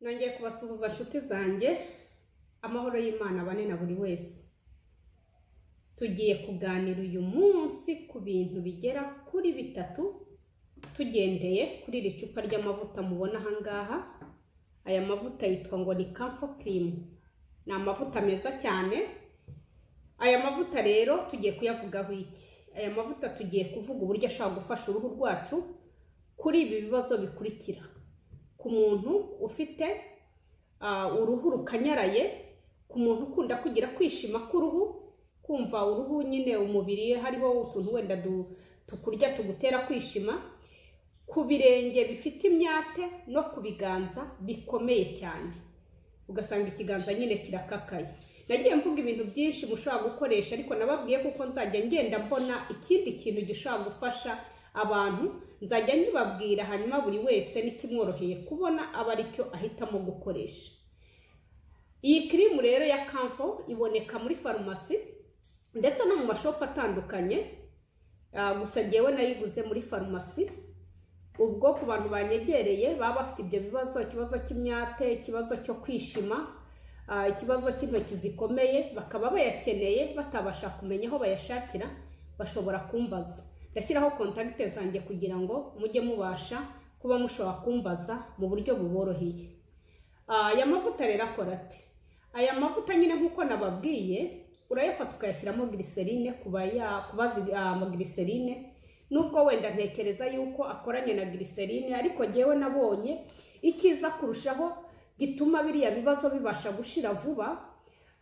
nongeye kubasuhuza nshuti zanjye amahoro y'imana abane na buri wese tugiye kuganira uyu munsi ku bintu bigera kuri bitatu tugendeye kuri iri cupa ry'amavuta mubona aha ngaha aya mavuta yitwa ngo ni kamfo kirimu ni amavuta meza cyane aya mavuta rero tugiye kuyavugaho iki aya mavuta tugiye kuvuga uburyo ashobora gufasha uruhu rwacu kuri ibi bibazo bikurikira ku muntu ufite ah, uruhu rukanyaraye ku muntu ukunda kugira kwishima k'uruhu kumva uruhu nyine umubiri hariho utuntu wenda du- tukurya tugutera kwishima ku birenge bifite imyate no ku biganza bikomeye cyane ugasanga ikiganza nyine kirakakaye nagiye mvuga ibintu byinshi mushobora gukoresha ariko nababwiye kuko nzajya ngenda mbona ikindi kintu gishobora gufasha abantu nzajya nkibabwira hanyuma buri wese n'ikimworoheye kubona aba aricyo ahitamo gukoresha iyi kirimu rero ya kamfo iboneka muri farumasi ndetse no mu mashopu atandukanye Ah, gusa ngewe nayiguze muri farumasi ubwo ku bantu banyegereye baba bafite ibyo bibazo ikibazo cy'imyate ikibazo cyo kwishima ah, ikibazo cy'intoki zikomeye bakaba bayakeneye batabasha kumenya aho bayashakira bashobora kumbaza ndashyiraho kontakite zanjye kugira ngo mujye mubasha kuba mushobora kumbaza mu buryo buboroheye Ah, aya mavuta rero akora ati aya mavuta nyine nk'uko nababwiye urayafata ukayashyiramo giriserine ku baya- ku bazi amagiriserine nubwo wenda ntekereza yuko akoranye na giriserine ariko ngewe nabonye icyiza kurushaho gituma biriya bibazo bibasha gushira vuba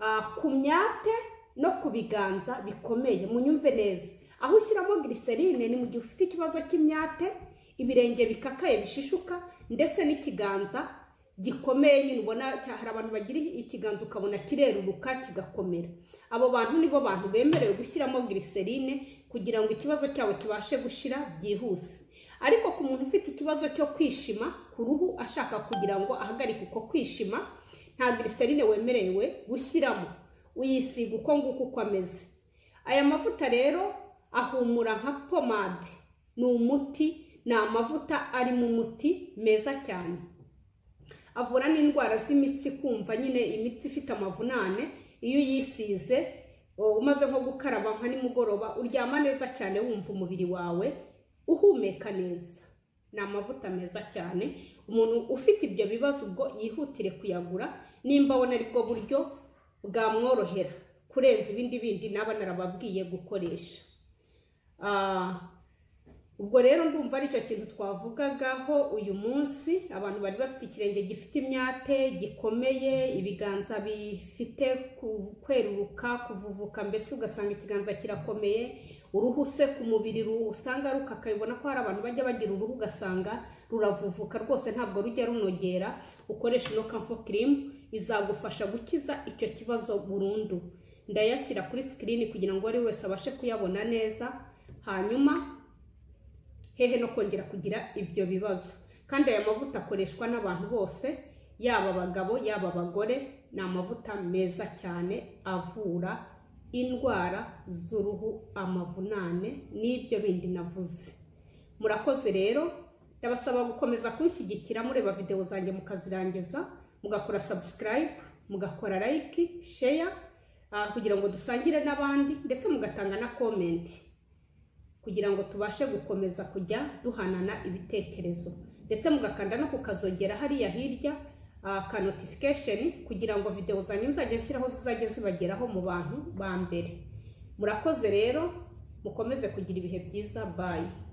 ah, ku myate no ku biganza bikomeye munyumve neza aho ushyiramo giriserine ni mu gihe ufite ikibazo cy'imyate ibirenge bikakaye bishishuka ndetse n'ikiganza gikomeye nyine ubona cya- hari abantu bagira ikiganza ukabona kireruruka kigakomera abo bantu nibo bantu bemerewe gushyiramo giriserine kugira ngo ikibazo cyabo kibashe gushira byihuse ariko ku muntu ufite ikibazo cyo kwishima ku ruhu ashaka kugira ngo ahagarike uko kwishima nta giriserine wemerewe gushyiramo uyisiga uko nguko uko ameze aya mavuta rero ahumura nka pomade ni umuti ni amavuta ari mu muti meza cyane avura n'indwara z'imitsi kumva nyine imitsi ifite amavunane iyo uyisize o, umaze nko gukaraba nka nimugoroba uryama neza cyane wumva umubiri wawe uhumeka neza ni amavuta meza cyane umuntu ufite ibyo bibazo ubwo yihutire kuyagura nimba abona aribwo buryo bwamworohera kurenza ibindi bindi naba narababwiye gukoresha Ah, ubwo rero ndumva aricyo kintu twavugagaho uyu munsi abantu bari bafite ikirenge gifite imyate gikomeye ibiganza bifite ku- kweruruka kuvuvuka mbese ugasanga ikiganza kirakomeye uruhu se ku mubiri ru- usanga rukakaye ubona ko hari abantu bajya bagira uruhu ugasanga ruravuvuka rwose ntabwo rujya runogera ukoresha ino kamfo kirimu izagufasha gukiza icyo kibazo burundu ndayashyira kuri sikirini kugira ngo uwo ari wese abashe kuyabona neza hanyuma hehe no kongera kugira ibyo bibazo kandi aya mavuta akoreshwa n'abantu bose yaba abagabo yaba abagore ni amavuta meza cyane avura indwara z'uruhu amavunane n'ibyo bindi navuze murakoze rero ndabasaba gukomeza kunshyigikira mureba videwo zanjye mukazirangiza mugakora subscribe mugakora like share ah, kugira ngo dusangire n'abandi ndetse mugatanga na comment kugira ngo tubashe gukomeza kujya duhanana ibitekerezo ndetse mugakanda no kukazogera hariya hirya ah, ka notification kugira ngo videwo zanjye nzajya nshyiraho zizajya zibageraho mu bantu ba mbere murakoze rero mukomeze kugira ibihe byiza bye